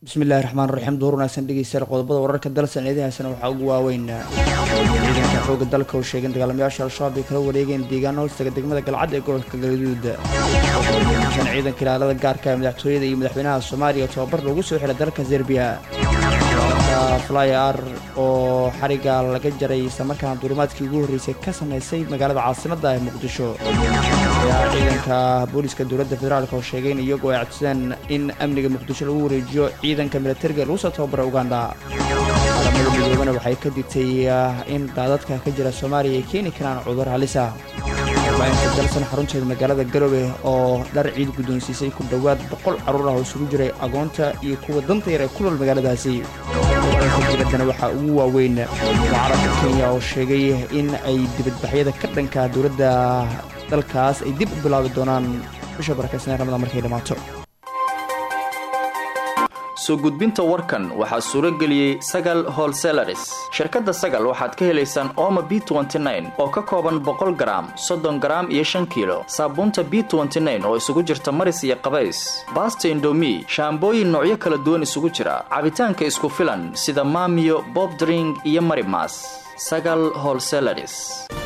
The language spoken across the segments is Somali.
bismillahi raxmaan raxiim duur wanaagsan dhegeystayaal qodobada wararka dalsan eedahaasana waxaa ugu waaweyn ciidanka xooga dalka oo sheegeen dagaalamayaasha al-shabaab ay kala wareegeen deegaano hoostaga degmada galcad ee gobolka galgaduud shan ciidanka ilaalada gaarka ee madaxtooyada iyo madaxweynaha soomaaliya tababar loogu soo xiray dalka serbiya flyar oo xariga laga jaray islamarkaana duulimaadkii ugu horreysay ka sameysay magaalada caasimadda ee muqdisho ayaa ciidanka booliska dowladda federaalk oo sheegay in iyagoo ay codsadeen in amniga muqdisho lagu wareejiyo ciidanka militariga lagu soo tababara uganda caalamada midoobana waxay ka digtay in daadadka ka jira soomaaliya ay keeni karaan cudur halis ah warbaahinta dalsan xarunteeda magaalada garowe oo dhar ciid guddoonsiisay ku dhowaad boqol carruur ah oo isugu jiray agoonta iyo kuwa danta yar ee ku nool magaaladaasi dibaddana waxaa ugu waaweyn mucaaradka kenya oo sheegay in ay dibadbaxyada ka dhanka dowladda dalkaas ay dib u bilaabi doonaan bisha barakeysanee ramada markay dhammaato soo gudbinta warkan waxaa suuro geliyey sagal holselaris shirkadda sagal waxaad ka helaysaan ooma b oo ka kooban boqol garaam soddon garaam iyo shan kiilo saabuunta b oo isugu jirta maris iyo qabays baasta indomi shaambooyin noocyo kala duwan isugu jira cabitaanka isku filan sida maamiyo bobdring iyo marimas sagal holselaris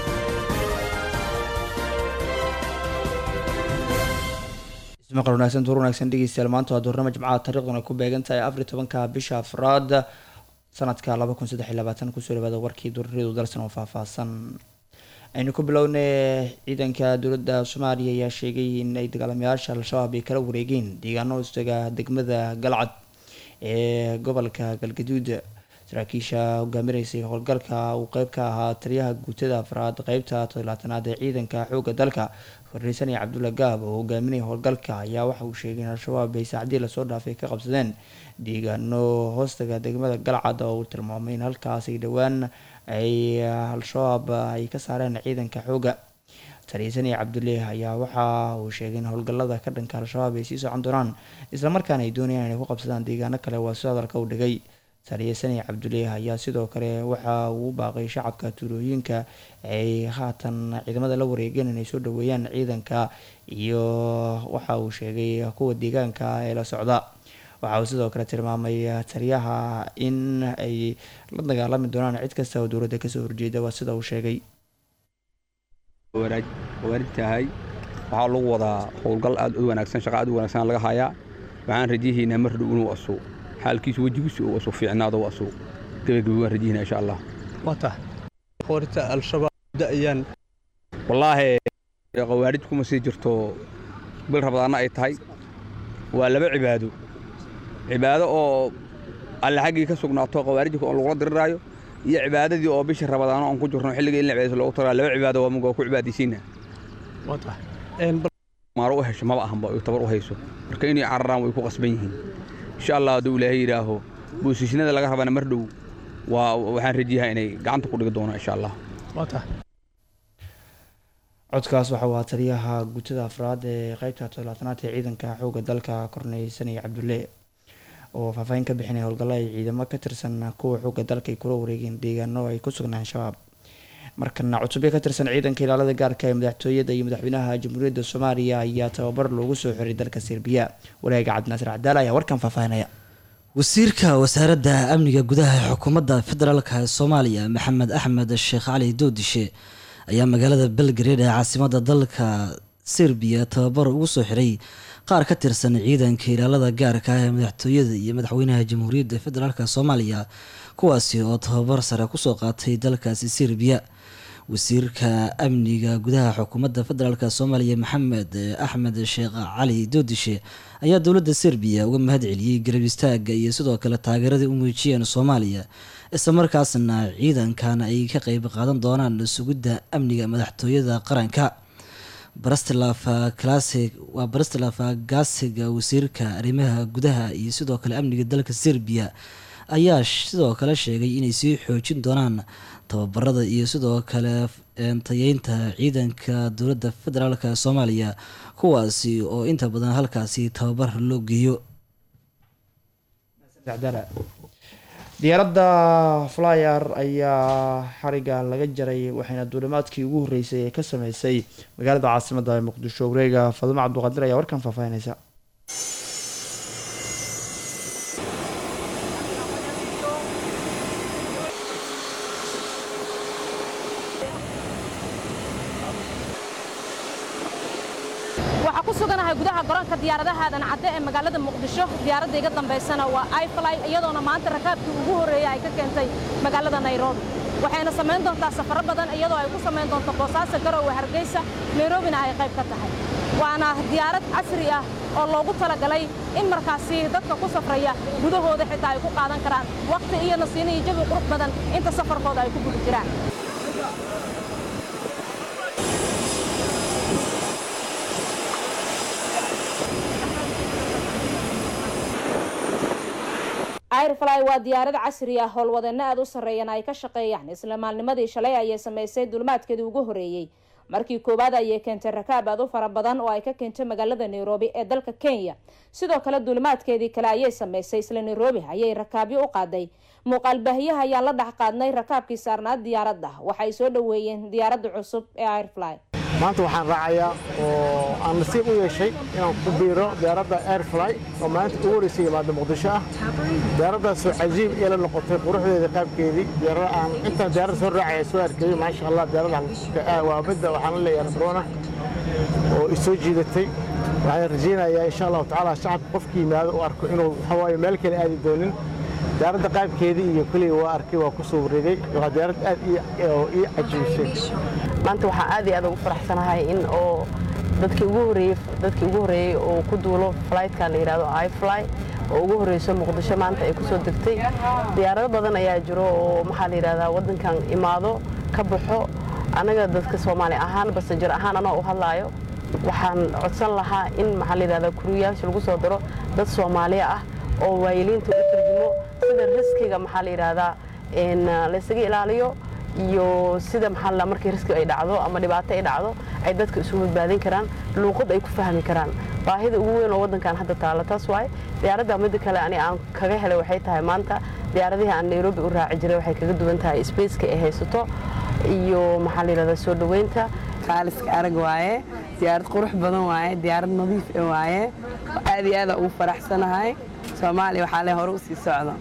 maqal wanaagsan duur wanaagsan dhegeystayaal maanta waa duurnimo jimcaha taariikhduna ku beegan tahay afar iyo tobanka bisha afraad sanadka laba kun saddex iyo labaatan kusoo dhawaada warkii duurariyadu dalsan oo faahfaahsan aynu ku bilownay ciidanka dowladda soomaaliya ayaa sheegay in ay dagaalamayaasha al-shabaab ay kala wareegeen deegaano hoostaga degmada galcad ee gobolka galgaduud saraakiisha hogaaminaysay howlgalka uu qeyb ka ahaa taliyaha guutada afraad qeybta todolaatanaad ee ciidanka xoogga dalka farniisan iyo cabdulla gaab oo hogaaminaya howlgalka ayaa waxa uu sheegay in al-shabaab ay saacdii lasoo dhaafay ka qabsadeen deegaano hoostaga degmada galcad oo uu tilmaamay in halkaas ay dhowaan ay al-shabaab ay ka saareen ciidanka xoogga taliyasan iyo cabdulle ayaa waxa uu sheegay in howlgalada ka dhanka al-shabaab ay sii socon doonaan islamarkaana ay doonayaan inay ku qabsadaan deegaano kale waa si hadalka u dhigay taliyasan iyo cabdulle ayaa sidoo kale waxa uu baaqay shacabka tuulooyinka ay haatan ciidamada la wareegeen inay soo dhaweeyaan ciidanka iyo waxa uu sheegay kuwa deegaanka ee la socda waxa uu sidoo kale tilmaamay taliyaha in ay la dagaalami doonaan cid kasta oo dowladda kasoo horjeeda waa sida uu sheegay tahay waxaa lagu wadaa howlgal aad u wanaagsan shaqa aad u wanaagsan laga hayaa waxaan rajayaynaa mar dhow inuu asu xaalkiisu wejigiisu uu asu fiicnaado asu gebagabi waan rajayaynaa insha allah wata qorita al-shabaab da'ayaan wallaahi qawaarij kuma sii jirto bil rabadaanna ay tahay waa laba cibaado cibaado oo alle xaggii ka sugnaato qawaarijka oo lagula diriraayo iyo cibaadadii oo bisha rabadaano aan ku jirno xilliga in la cibaadayso loogu tagaa laba cibaado waa mugaa ku cibaadaysiina wata maaro u hesho maba ahanba ay tabar u hayso marka inay cararaan way ku qasban yihiin insha allah hadduu ilaahay yidhaaho boosisnada laga rabana mar dhow waa waxaan rajayahaa inay gacanta ku dhigi doonaan insha allah wata codkaas waxa uu ahaa taliyaha guutada afraad ee qeybta todolaatanaad ee ciidanka xoogga dalka korneysan iyo cabdulle oo faahfaahin ka bixinaya howlgalla ay ciidamo ka tirsan kuwa xoogga dalka ay kula wareegeen deegaano ay ku sugnaan shabaab markana cutubyo ka tirsan ciidanka ilaalada gaarka ee madaxtooyada iyo madaxweynaha jamhuuriyadda soomaaliya ayaa tababar loogu soo xiray dalka serbiya walaaga cabdinaasir cadaala ayaa warkan faahfaahinaya wasiirka wasaaradda amniga gudaha ee xukuumadda federaalk ee soomaaliya maxamed axmed sheekh cali doodishe ayaa magaalada belgrade ee caasimada dalka serbiya tababar ugu soo xiray qaar ka tirsan ciidanka ilaalada gaarka ah ee madaxtooyada iyo madaxweynaha jamhuuriyadda federaalk soomaaliya kuwaasi oo tababar sare kusoo qaatay dalkaasi serbiya wasiirka amniga gudaha xukuumadda federaalk soomaaliya maxamed axmed sheekh cali doodishe ayaa dowladda serbiya uga mahad celiyey garab istaaga iyo sidoo kale taageeradii u muujiyeen soomaaliya islamarkaasna ciidankan ay ka qeyb qaadan doonaan sugidda amniga madaxtooyada qaranka brastilaf classic waa brastilaf gasiga wasiirka arrimaha gudaha iyo sidoo kale amniga dalka serbiya ayaa sidoo kale sheegay inay sii xoojin doonaan tababarada iyo sidoo kale tayeynta ciidanka dowladda federaalk soomaaliya kuwaasi oo inta badan halkaasi tababar loo geeyo diyaaradda flyer ayaa xariga laga jaray waxayna duulimaadkii ugu horreysay ee ka sameysay magaalada caasimadda ee muqdisho wareega fadumo cabduqaadir ayaa warkan faahfaahinaysa ku suganahay gudaha garoonka diyaaradaha aadan cadde ee magaalada muqdisho diyaaradda iga dambaysana waa ifly iyadoona maanta rakaabkii ugu horreeyey ay ka keentay magaalada nairobi waxayna samayn doontaa safaro badan iyadoo ay ku samayn doonto boosaaso garowe hargeysa nairobina ay qayb ka tahay waana diyaarad casri ah oo loogu talagalay in markaasi dadka ku safraya gudahooda xitaa ay ku qaadan karaan wakhti iyo nasiino iyo jawi qurux badan inta safarkooda ay ku guda jiraan airfly waa diyaarad casri ah howlwadeenno aad u sarreeyana ay ka shaqeeyaan isla maalnimadii shalay ayay samaysay dulmaadkeedii ugu horreeyey markii koowaad ayay keentay rakaab aad u fara badan oo ay ka keentay magaalada nairobi ee dalka kenya sidoo kale duulimaadkeedii kale ayay samaysay isla nairobi ayay rakaabyo u qaaday muuqaalbaahiyaha ayaan la dhex qaadnay rakaabkii saarnaad diyaaradda waxay soo dhoweeyeen diyaaradda cusub ee airfly maanta waxaan raacayaa oo aan nasiib u yeeshay inaan ku biiro diyaaradda airfly oo maalinta ugu horreysay yimaada muqdisho ah diyaaraddaasoo cajiib iyala noqotay quruxdeeda qaabkeedii diyaarada aan intaan diyaaradda soo raacaya soo arkayey maasha allah diyaaradda waa midda waxaan la leeyahay barona oo isoo jiidatay waxaan rajaynayaa insha allahu tacaala shacabka qofkii yimaado u arko inuu waxawaaye meel kale aadi doonin diyaaradda qaabkeedii iyo keliya waa arkay waa ku soo wareegay waa diyaarad aad ii cajiibisay maanta waxaan aad iyo aad ugu faraxsanahay in oo dadkii ugu horreeyey dadkii ugu horreeyey oo ku duulo flightkan la yidhahdo ifly oo ugu horreyso muqdisho maanta ay ku soo degtay diyaarado badan ayaa jiro oo maxaa la yidhahdaa waddankan imaado ka baxo annaga dadka soomaali ahaan basajar ahaan anoo u hadlaayo waxaan codsan lahaa in maxaa la yidhahdaa kuriyayaasha lagu soo daro dad soomaaliya ah oo waayiliinta u turjumo sida riskiga maxaa la yidhahdaa laysaga ilaaliyo iyo sida maxaa la markii riski ay dhacdo ama dhibaato ay dhacdo ay dadka isu badbaadin karaan luuqad ay ku fahmi karaan baahida ugu weyn oo waddankan hadda taala taas waay diyaaradda midda kale ani aan kaga helay waxay tahay maanta diyaaradihii aan nairobi u raaci jiray waxay kaga duwan tahay spaceka ay haysato iyo maxaa la yidhahdaa soo dhoweynta qaaliska arag waaye diyaarad qurux badan waaye diyaarad nadiif e waaye aad iyo aada ugu faraxsanahay soomaaliya waxaa le hore u sii socdo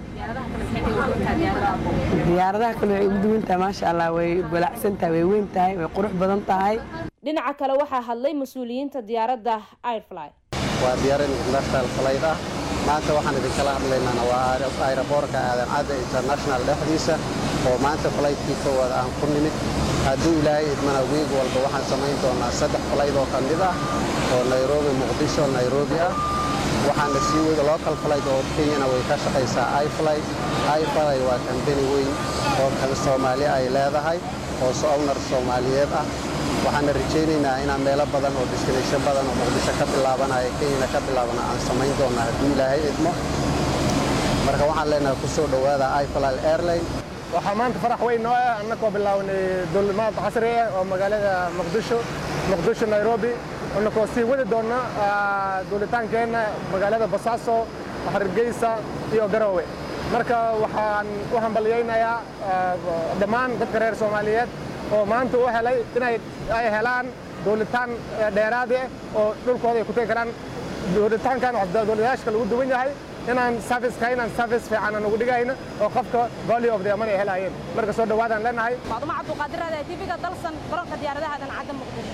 diyaaradaha kale waxay ugu duwan tahay maasha allah way balacsan tahay way weyn tahay way qurux badan tahay dhinaca kale waxaa hadlay mas-uuliyiinta diyaaradda airfly waa diyaarad international flight ah maanta waxaan idinkala hadlaynana waa aeroboorka aadan cadda international dhexdiisa oo maanta fligtkii koowaad aan ku nimid hadduu ilaahay idmana wiig walba waxaan samayn doonaa saddex flight oo ka mid ah oo nairobi muqdisho nairobi ah waxaana sii wada local flight oo kenyana way ka shaqaysaa ifly ifly waa kambani weyn oo kan soomaali ay leedahay oo ownar soomaaliyeed ah waxaana rajaynaynaa inaan meelo badan oo destination badan oo muqdisho ka bilaabanaya kenyana ka bilaabana aan samayn doonaa hadduu ilaahay idmo marka waxaan leenahay ku soo dhowaada ifly airline waxaa maanta farax weyn noo ah annakoo bilaawnay dulimaad casri ah oo magaalada muqdisho muqdisho nairobi annakoo sii wadi doonna duulitaankeenna magaalada basaaso hargeysa iyo garowe marka waxaan u hambalyaynayaa dhammaan dadka reer soomaaliyeed oo maanta u helay inay ay helaan duulitaan dheeraadi ah oo dhulkooda ay ku tegi karaan duulitaankan duuliyaashka lagu duwan yahay inaan serviceka inaan service fiican aan ugu dhigayno oo qofka value of the money ay helaayeen marka soo dhawaadaan leenahay faadumo cabduqaadir raada tv-ga dalsan garoonka diyaaradaha aadan cadda muqdisho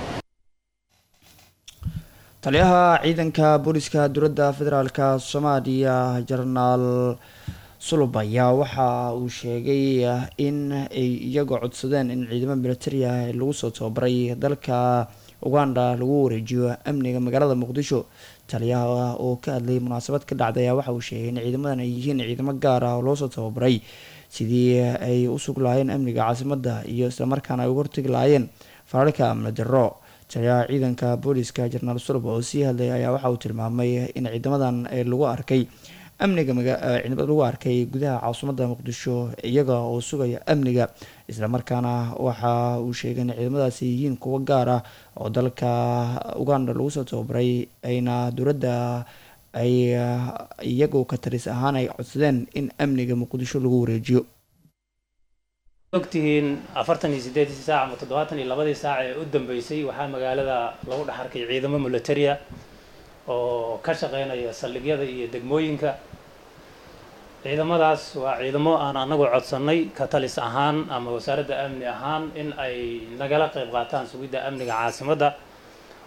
taliyaha ciidanka booliska dowladda federaalka soomaaliya jenaraal sulub ayaa waxa uu sheegay in ay iyagoo codsadeen in ciidamo militari ah lagu soo tababaray dalka uganda lagu wareejiyo amniga magaalada muqdisho taliyaha oo ka hadlayay munaasabad ka dhacday ayaa waxa uu sheegay in ciidamadan ay yihiin ciidamo gaar ah oo loosoo tababaray sidii ay u sug lahaayeen amniga caasimadda iyo islamarkaana ay uga hortegi lahaayeen fararka amni darro taliyaha ciidanka booliska jenaraal sulub oo sii hadlay ayaa waxa uu tilmaamay in ciidamadan lagu arkay amniga ciidamada lagu arkay gudaha caasimadda muqdisho iyaga oo sugaya amniga islamarkaana waxa uu sheegay in ciidamadaasi yihiin kuwo gaar ah oo dalka uganda lagu soo tababaray ayna dowladda ay iyagoo ka taris ahaan ay codsadeen in amniga muqdisho lagu wareejiyo ogtihiin afartan iyo sideedii saac ama toddobaatan iyo labadii saac ee u dambeysay waxaa magaalada lagu dhex arkay ciidamo militaria oo ka shaqeynaya saldhigyada iyo degmooyinka ciidamadaas waa ciidamo aan anagu codsannay ka talis ahaan ama wasaaradda amni ahaan in ay nagala qayb qaataan sugidda amniga caasimadda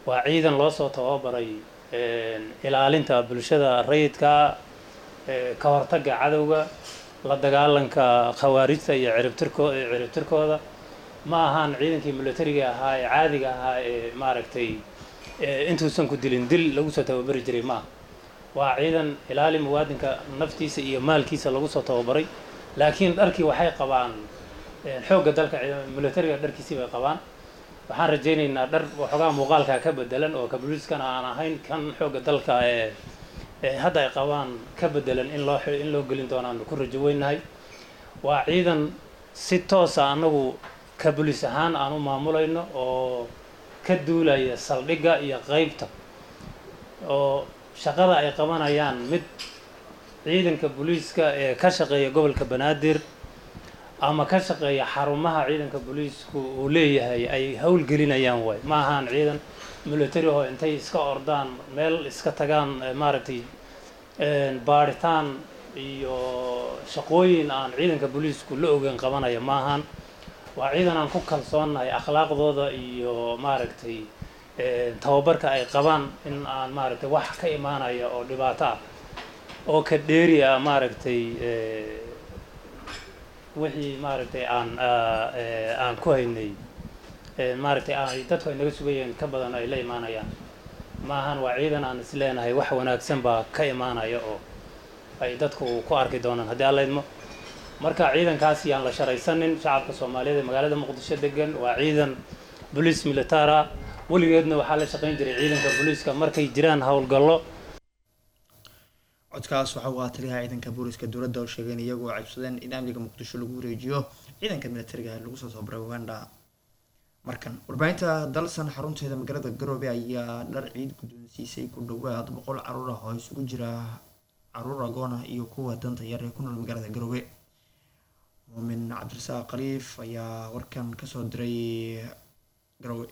waa ciidan loo soo tababaray ilaalinta bulshada rayidka ka hortagga cadowga la dagaalanka khawaarijta iyo ciribtirko ciribtirkooda ma ahaan ciidankii militariga ahaa ee caadiga ahaa ee maaragtay intuusan ku dilin dil lagu soo tababari jiray ma aha waa ciidan ilaali muwaadinka naftiisa iyo maalkiisa lagu soo tababaray laakiin dharkii waxay qabaan xoogga dalka militariga dharkiisii bay qabaan waxaan rajaynaynaa dhar waxoogaa muuqaalkaa ka bedelan oo kabuliiskana aan ahayn kan xoogga dalka ee hadda ay qabaan ka bedelan in loo in loo gelin doonaanu ku rajo weynahay waa ciidan si toosa annagu kabuliis ahaan aan u maamulayno oo ka duulaya saldhigga iyo qeybta oo shaqada ay qabanayaan mid ciidanka booliiska ee ka shaqeeya gobolka banaadir ama ka shaqeeya xarumaha ciidanka booliisku uu leeyahay ay howlgelinayaan waay ma ahaan ciidan military oo intay iska ordaan meel iska tagaan maaragtay baadhitaan iyo shaqooyin aan ciidanka booliisku la ogeyn qabanaya ma ahaan waa ciidan aan ku kalsoonnahay akhlaaqdooda iyo maaragtay tababarka ay qabaan in aan maaragtay wax ka imaanaya oo dhibaato ah oo ka dheeri ah maaragtay wixii maaragtay aan aan ku haynay maaragtay ay dadku ay naga sugayeen ka badan ay la imaanayaan maahan waa ciidan aan is leenahay wax wanaagsan baa ka imaanaya oo ay dadku ku arki doonaan haddii alla idmo marka ciidankaas yaan la sharaysanin shacabka soomaaliyeed ee magaalada muqdisho degan waa ciidan boliis militara weligeedna waxaa la shaqayn jiray ciidanka booliiska markay jiraan howlgallo codkaas waxa uu ahaa taliyaha ciidanka booliska dowladda oo sheegeen iyagoo cabsadeen in amniga muqdisho lagu wareejiyo ciidanka militariga lagu soo tababaray uganda markan warbaahinta dalsan xarunteeda magaalada garoobe ayaa dhar ciid guddoonsiisay ku dhawaad boqol caruur ah oo isugu jira caruur agoona iyo kuwa danta yar ee ku nool magaalada garoobe muumin cabdirasaaq khaliif ayaa warkan kasoo diray garoobe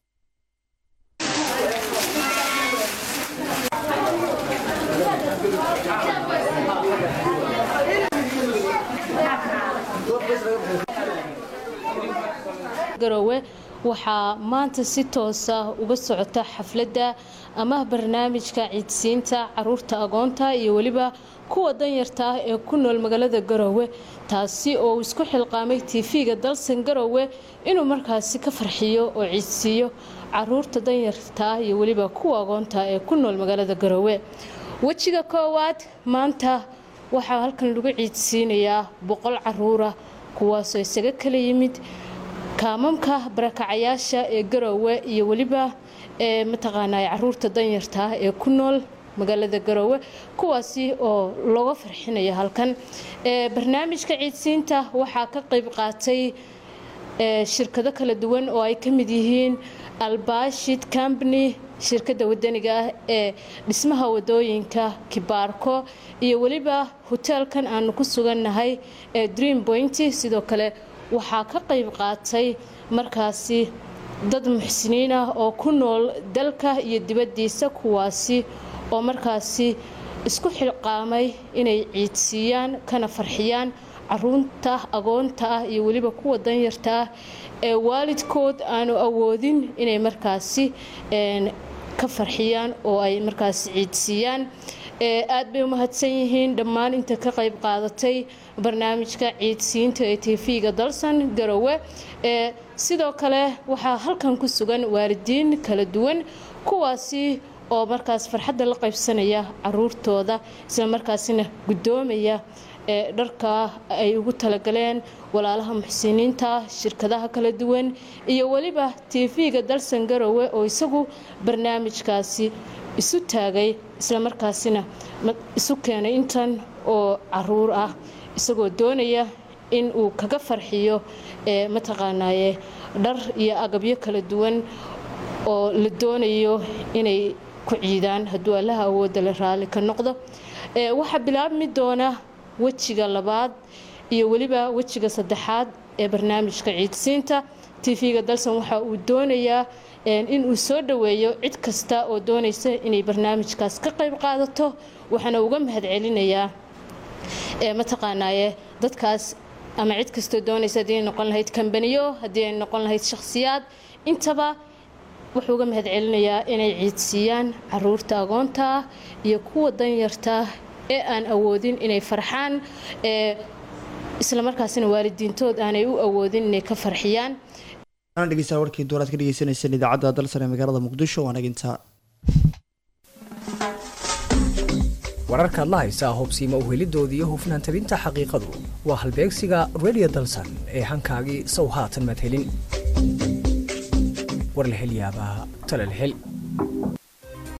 garoowe waxaa maanta si toosa uga socota xafladda ama barnaamijka ciidsiinta caruurta agoonta iyo weliba kuwa danyarta ah ee ku nool magaalada garoowe taasi oo uu isku xilqaamay tv-ga dalsan garoowe inuu markaasi ka farxiyo oo ciidsiiyo caruurta danyarta ah iyo weliba kuwa agoonta ee ku nool magaalada garoowe wejiga koowaad maanta waxaa halkan lagu ciidsiinayaa boqol caruura kuwaasoo isaga kala yimid kaamamka barakacayaasha ee garoowe iyo weliba ee mataqaanaa caruurta danyarta ah ee ku nool magaalada garoowe kuwaasi oo looga farxinaya halkan barnaamijka ciidsiinta waxaa ka qayb qaatay shirkado kala duwan oo ay ka mid yihiin albashid company shirkadda wadaniga ah ee dhismaha wadooyinka kibaarko iyo weliba hoteelkan aanu ku sugannahay ee dream point sidoo kale waxaa ka qayb qaatay markaasi dad muxsiniin ah oo ku nool dalka iyo dibaddiisa kuwaasi oo markaasi isku xilqaamay inay ciidsiiyaan kana farxiyaan caruurta agoonta ah iyo weliba kuwa danyarta ah ee waalidkood aanu awoodin inay markaasi ka farxiyaan oo ay markaasi ciidsiiyaan aad bay u mahadsan yihiin dhammaan inta ka qayb qaadatay barnaamijka ciidsiinta ee tv-ga dalsan garowe sidoo kale waxaa halkan ku sugan waalidiin kala duwan kuwaasi oo markaas farxadda la qaybsanaya caruurtooda isla markaasina guddoomaya ee dharka ay ugu talagaleen walaalaha muxsiniinta shirkadaha kala duwan iyo weliba tv-ga dalsan garowe oo isagu barnaamijkaasi isu taagay islamarkaasina isu keenay intan oo caruur ah isagoo doonaya in uu kaga farxiyo ee mataqaanaaye dhar iyo agabyo kala duwan oo la doonayo inay ku ciidaan hadduu allaha awoodda la raali ka noqdo waxaa bilaabmi doona wejiga labaad iyo weliba wejiga saddexaad ee barnaamijka ciidsiinta tv-ga dalsan waxa uu doonayaa in uu soo dhoweeyo cid kasta oo doonaysa inay barnaamijkaas ka qayb qaadato waxaana uga mahadcelinayaa mataqaanaaye dadkaas ama cid kastoo doonaysa haddii ay noqon lahayd kambaniyo haddii ay noqon lahayd shakhsiyaad intaba wuxuu uga mahad celinayaa inay ciidsiiyaan caruurta agoonta ah iyo kuwa danyarta ah ee aan awoodin inay farxaan ee islamarkaasina waalidiintood aanay u awoodin inay ka farxiyaan ana dhegeystayaal warkii duuraad ka dhegeysaneyseen idaacadda dalsan ee magaalada muqdisho waan agintaa wararkaad la haysaa hubsiimo uhelidoodii iyo hufnaan tabinta xaqiiqadu waa halbeegsiga radio dalsan ee hankaagii sow haatan maad helin war la hel yaabaa tale la hel